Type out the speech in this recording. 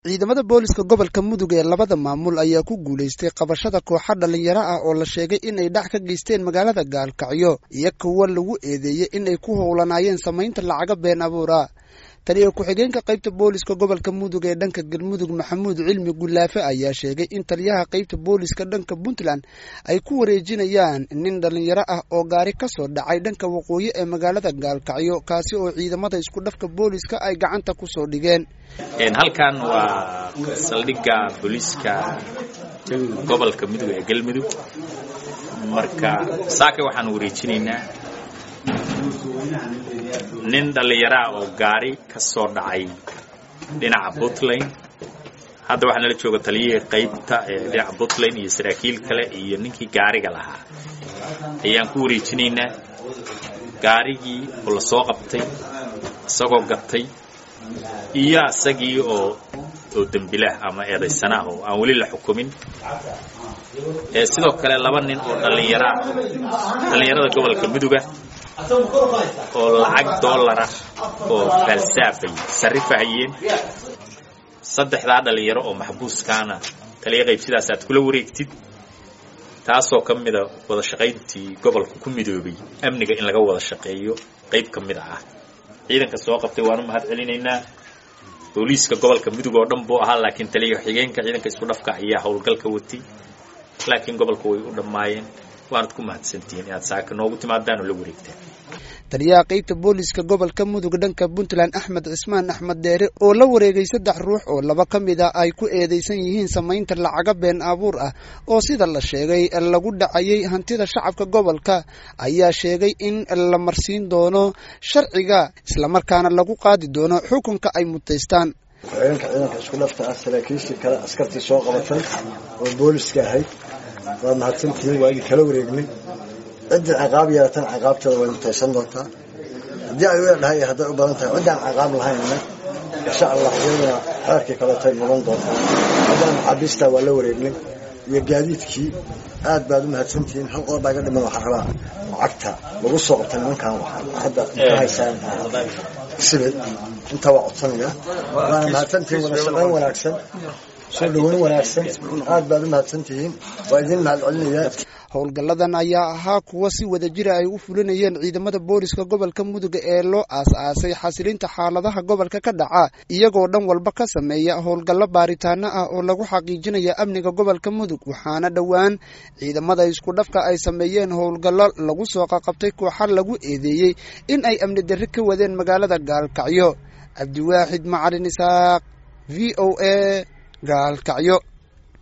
ciidamada booliska gobolka mudug ee labada maamul ayaa ku guulaystay qabashada kooxa dhallinyaro ah oo la sheegay inay dhac ka geysteen magaalada gaalkacyo iyo kuwa lagu eedeeyey inay ku howlanaayeen samaynta lacaga been abuura taliya ku-xigeenka qaybta booliska gobolka mudug ee dhanka galmudug maxamuud cilmi gulaafe ayaa sheegay in taliyaha qaybta booliska dhanka puntland ay ku wareejinayaan nin dhallinyaro ah oo gaari ka soo dhacay dhanka waqooyi ee magaalada gaalkacyo kaasi oo ciidamada isku dhafka booliska ay gacanta ku soo dhigeen halkan waa saldhigga booliiska gobolka mudug ee galmudug marka saaka waxaan wareejinaynaa nin dhallinyaraa oo gaari ka soo dhacay dhinaca puntland hadda waxaa nala jooga taliyihii qaybta ee dhinaca puntland iyo saraakiil kale iyo ninkii gaariga lahaa ayaan ku wareejinaynaa gaarigii oo la soo qabtay isagoo gatay iyo isagii oo oo dembilah ama eedaysanaah oo aan weli la xukumin sidoo kale laba nin oo dhallinyaraa dhallinyarada gobolka muduga oo lacag dollarah oo faalsaafay sarrifahayeen saddexdaa dhallinyaro oo maxbuuskaana taliya qayb sidaas aad kula wareegtid taasoo ka mida wada shaqayntii gobolka ku midoobay amniga in laga wada shaqeeyo qayb ka mid ah ciidanka soo qabtay waanu mahad celinaynaa booliiska gobolka mudug oo dhan buu ahaa laakiin taliya xigeenka ciidanka isku dhafka ayaa howlgalka watay laakiin gobolka way u dhammaayeen waanad ku mahadsantihiin inaad saaka noogu timaadaan oo la wareegtaan taliyaha qaybta booliska gobolka mudug dhanka puntland axmed cismaan axmed deere oo la wareegay saddex ruux oo laba ka mid a ay ku eedeysan yihiin samaynta lacaga been abuur ah oo sida la sheegay lagu dhacayay hantida shacabka gobolka ayaa sheegay in la marsiin doono sharciga islamarkaana lagu qaadi doono xukunka ay mutaystaan ku-xigeenka ciidanka isku dhafta ah saraakiishii kale askartii soo qabatay oo booliska ahayd waa mahadsantihiin waa idin kala wareegnay ciddii ciqaab yeelatan ciqaabteeda way mutaysan doontaa haddii ay weedhahay hadday u badan tahay ciddaan ciqaab lahaynna insha allah iyaduna xeerkii kaletay mudan doontaa haddana maxaabiistaa waa la wareegnay iyo gaadiidkii aad baad u mahadsantihiin hal qoor baa iga dhiman waxaa rabaa lacagta lagu soo qabtay nimankan hadda ka haysaan sibid intaa waa codsanaya waana mahadsantihiin wada shaqayn wanaagsan soo dhaweyn wanaagsan aad baad u mahadsantihiin waa idin mahad celinayaa howlgalladan ayaa ahaa kuwa si wada jira ay u fulinayeen ciidamada booliska gobolka mudug ee loo aas-aasay xasilinta xaaladaha gobolka ka dhaca iyagoo dhan walba ka sameeya howlgallo baaritaano ah oo lagu xaqiijinaya amniga gobolka mudug waxaana dhowaan ciidamada isku dhafka ay sameeyeen howlgallo lagu soo qaqabtay kooxa lagu eedeeyey in ay amni darri ka wadeen magaalada gaalkacyo cabdiwaaxid macalin isaaq v o a gaalkacyo